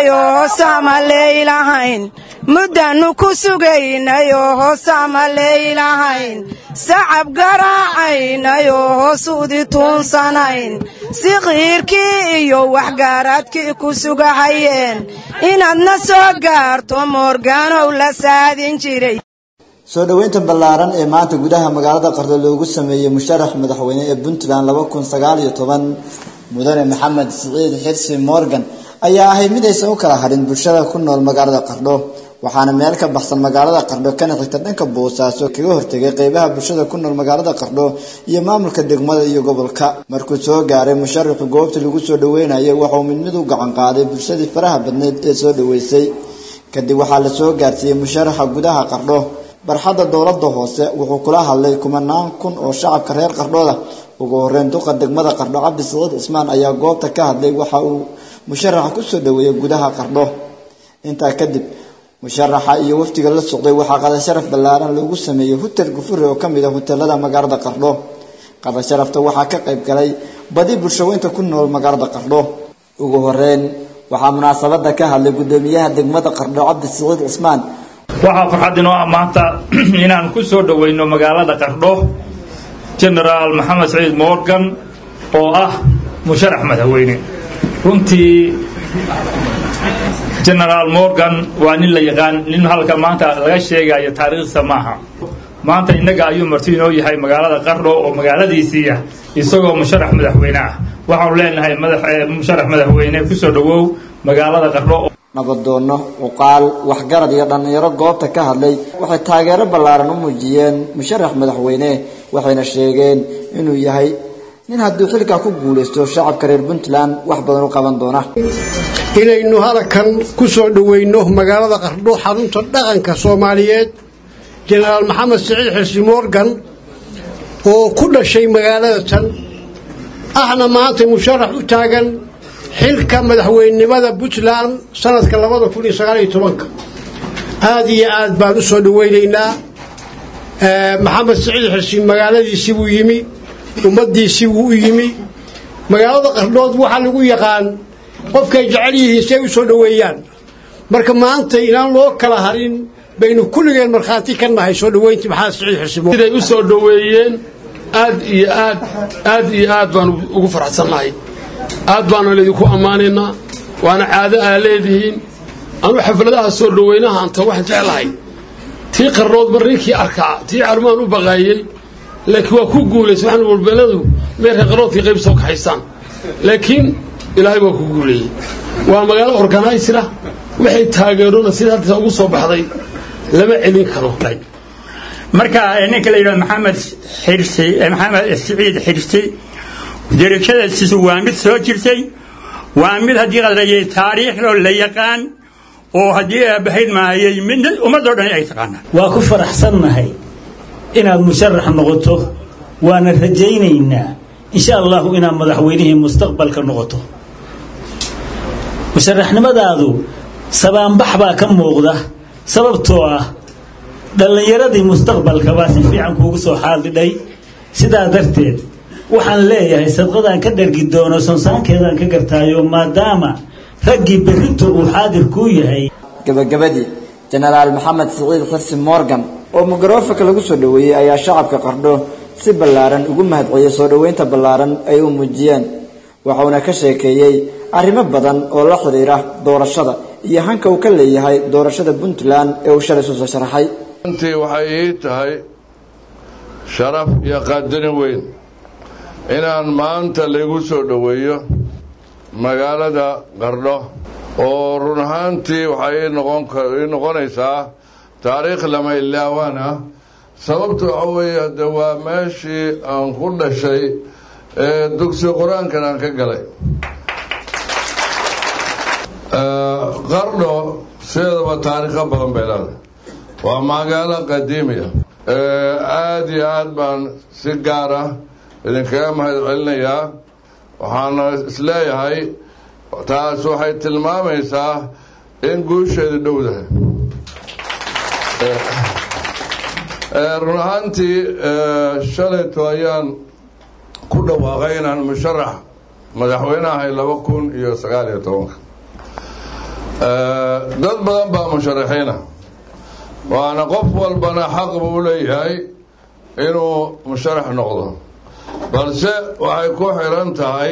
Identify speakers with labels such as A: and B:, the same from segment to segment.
A: sugaynayoo hoosaama leylahayn muddaannu ku sugaynayoo hoosaama leylahayn sacab garaacaynayo hoosuudi tuunsanayn si qiirkii iyo waxgaaraadkii ku sugahayeen inaadna soo gaarto moorgaanow la saadin jiray
B: soo dhoweynta ballaaran ee maanta gudaha magaalada qardho loogu sameeyey musharax madaxweyne ee puntland laba kun sagaal iyo toban mudane maxamed siciid xirsi morgan ayaa ahay mid aysan u kala hadhin bulshada ku nool magaalada qardho waxaana meel ka baxsan magaalada qardho kana xigta dhanka boosaaso kaga hortegay qeybaha bulshada ku nool magaalada qardho iyo maamulka degmada iyo gobolka markuu soo gaaray musharaxu goobta lagu soo dhaweynayay waxauu mid mid u gacan qaaday bulshadii faraha badneyd ee soo dhaweysay kadib waxaa la soo gaarsiiyey musharaxa gudaha qardho barxadda dowladda hoose wuxuu kula hadlay kumanaan kun oo shacabka reer qardhooda ugu horeyn duqa degmada qardho cabdi siciid cismaan ayaa goobta ka hadlay waxa uu musharaxa kusoo dhaweeyey gudaha qardho intaa kadib musharaxa iyo wafdiga la socday waxaa qada sharaf ballaaran loogu sameeyey hutel gufuri oo ka mid ah huteelada magaalada qardho qada sharafta waxaa ka qayb galay badi bulshaweynta ku nool magaalada qardho ugu horeyn waxaa munaasabada ka hadlay gudoomiyaha degmada qardho cabdi siciid cismaan
C: waxaa farxad inoo ah maanta inaan ku soo dhoweyno magaalada qardho genaraal maxamed saciid morgan oo ah musharax madaxweyne runtii genaraal morgan waa nin la yaqaan nin halka maanta laga sheegayo taariikhdiisa maaha maanta innaga ayuu marti inoo yahay magaalada qardho oo magaaladiisii ah isagoo musharax madaxweyne ah waxaanu leenahay musharax madaxweyne kusoo dhowow magaalada qardho
B: nabadoono uqaal waxgarad iyo dhallinyaro goobta ka hadlay waxay taageero ballaaran u muujiyeen musharax madaxweyne waxayna sheegeen inuu yahay nin hadduu xilkaa ku guulaysto shacabka reer puntland wax badan u qaban doona
D: inaynu halkan ku soo dhoweyno magaalada qardho xarunta dhaqanka soomaaliyeed jenaraal maxamed siciid xirsi morgan oo ku dhashay magaalada tan ahna maanta musharax u taagan xilka madaxweynenimada puntland sanadka labada kun iyo sagaaliyo tobanka aada iyo aad baan u soo dhaweynaynaa maxamed siciid xirsi magaaladiisii buu yimi ummaddiisii buu u yimi magaalada qardhood waxaa lagu yaqaan qofkay jecel yihiin si ay u soo dhoweeyaan marka maanta inaan loo kala harin baynu kulligeen markhaati ka nahay soo dhoweyntii maxamed siciid xirsi
E: siday u soo dhoweeyeen aad iyo aad aad iyo aad baan ugu faraxsannahay aad baana laydinku ammaanaynaa waana caado aa leedihiin anuu xafladaha soo dhoweynaha anta waxaan jeclahay tii qarrood mar ninkii arkaa tii carmaan u baqaayey laakiin waa ku guulaysa waxaan walbeeladu meerka qarroodkii qayb soo kaxaysaan laakiin ilaahay waa ku guuleeyey waa magaalo organiysira waxay taageerona sida hadda ugu soo baxday lama celin karo
F: marka ninka la yidhahdo maxamed xirsi maxamed siciid xirsi darajadaasiisu waa mid soo jirtay waa mid haddii qadrayay taariikhdoo la yaqaan oo haddii aabahayd maayay mid ummadoo dhan ay taqaanaan
G: waa ku faraxsannahay inaad musharax noqoto waana rajaynaynaa insha allahu inaad madaxweynihii mustaqbalka noqoto musharaxnimadaadu sabaanbax baa ka muuqda sababtoo ah dhallinyaradii mustaqbalka baa si fiican kuugu soo xaadidhay sidaa darteed waxaan leeyahay sadqadaan ka dhargi doono sonsaankeedaan ka gartaayo maadaama raggii berrinto uu xaadir kuu yahay
B: gabagabadii jenaraal maxamed siciid xirsi morgan oo mikrofaka lagu soo dhoweeyey ayaa shacabka qardho si ballaaran ugu mahadceliyey soo dhoweynta ballaaran ay u muujiyeen waxauna ka sheekeeyey arrimo badan oo la xidhiira doorashada iyo hanka uu ka leeyahay doorashada puntland ee uu shalay soo sharaxay
H: runtii waxay ii tahay sharaf iyo qaadani weyn inaan maanta laygu soo dhoweeyo magaalada qardho oo run ahaantii waxay ii noqonaysaa taariikh lama ilaawaan ah sababta waxa weeye de waa meeshii aan ku dhashay ee dugsi qur-aankan aan ka galay qardho sideedaba taariikho badan bay leedahay waa magaalo qadiimiya aada iyo aad baan si gaar ah idinkaga mahad celinayaa waxaana isleeyahay taas waxay tilmaamaysaa in guusheedu dhowdahay run ahaantii shalayto ayaan ku dhawaaqay inaan musharax madaxweyne ahay laba kun iyo sagaal iyo tobanka dad badan baa musharaxiina waana qof walbana xaq buu leeyahay inuu musharax noqdo balse waxay ku xiran tahay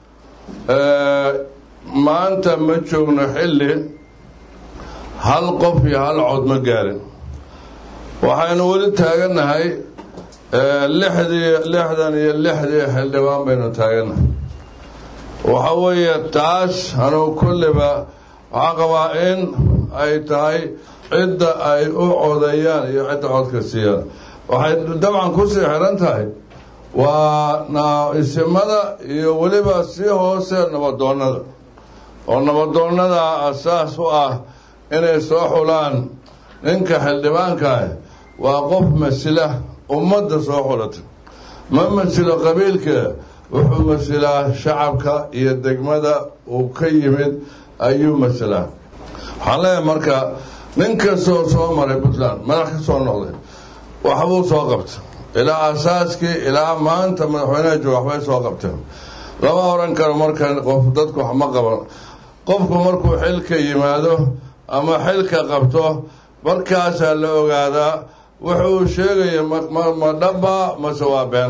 H: maanta ma joogno xilli hal qof iyo hal cod ma gaarin waxaynu weli taagannahay lixdii lixdan iyo lixdii xildhibaan baynu taagannahay waxa weeye taas anugu kulliba waxaan qabaa in ay tahay cidda ay u codeeyaan iyo cidda codka siiyaan waxay dabcan kusii xiran tahay waa isimada iyo weliba sii hoose nabadoonnada oo nabadoonnada asaas u ah inay soo xulaan ninka xildhibaankaah waa qof masila ummadda soo xulata ma masilo qabiilka wuxuu masilaa shacabka iyo degmada uu ka yimid ayuu masilaa waxaan leeyahay marka nin kastoo soo maray puntland madax ka soo noqday waxbuu soo qabta ilaa asaaskii ilaa maanta madaxweynaha jooga waxbay soo qabteen lama oran karo marka qof dadku wax ma qaban qofku markuu xilka yimaado ama xilka qabto markaasaa la ogaadaa wuxuu sheegaya ma dhaba mase waa been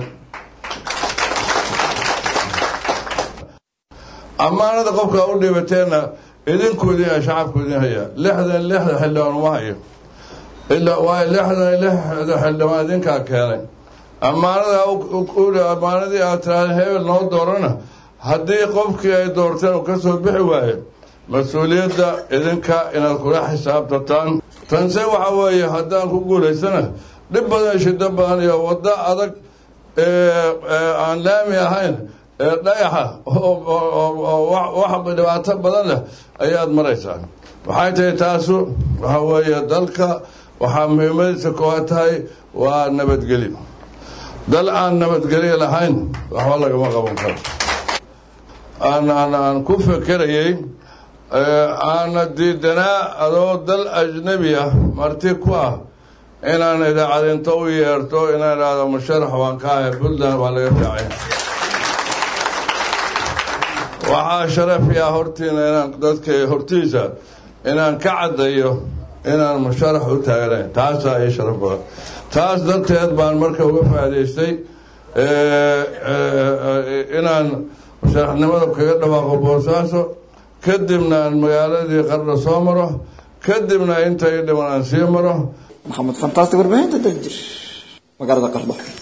H: ammaanada qofka u dhibateenna idinku idin shacabku idin hayaa lixdan lixda xildhibaan uma hayo ilaa waayo lixdan lixda xildhibaan idinkaa keenay ammaanada ammaanadii aad tiraahda hebel noo doorana haddii qofkii ay doorteen uu ka soo bixi waayo mas-uuliyadda idinka inaad kula xisaabtataan tanse waxa weeye haddaan ku guulaysana dhib badan shiddo badan iyo waddo adag aan laami ahayn ee dhayaxa wax dhibaato badan leh ayaad maraysaa waxay tahay taasu waxa weeye dalka waxaa muhiimadiisa koowaad tahay waa nabadgelyo dal aan nabadgelyo lahayn waxba lagama qaban karo aan ku fekerayay aana diidanaa adoo dal ajnabi ah marti ku ah inaan idaacadinto u yeerto inaan idhaahdo musharax waan ka ahay puntland waa laga fiicay waxaa sharafiya hortiina inaan dadka hortiisa inaan ka caddayo inaan musharax u taaganayn taasaa ii sharaf badan taas darteed baan marka uga faa'idaystay inaan musharaxnimada kaga dhawaaqo boosaaso kadibna aan magaaladii qarna soo maro kadibna intay dhiman aan sii maro
B: maxamed fantaasti warbaahinta daljir magaalada qardho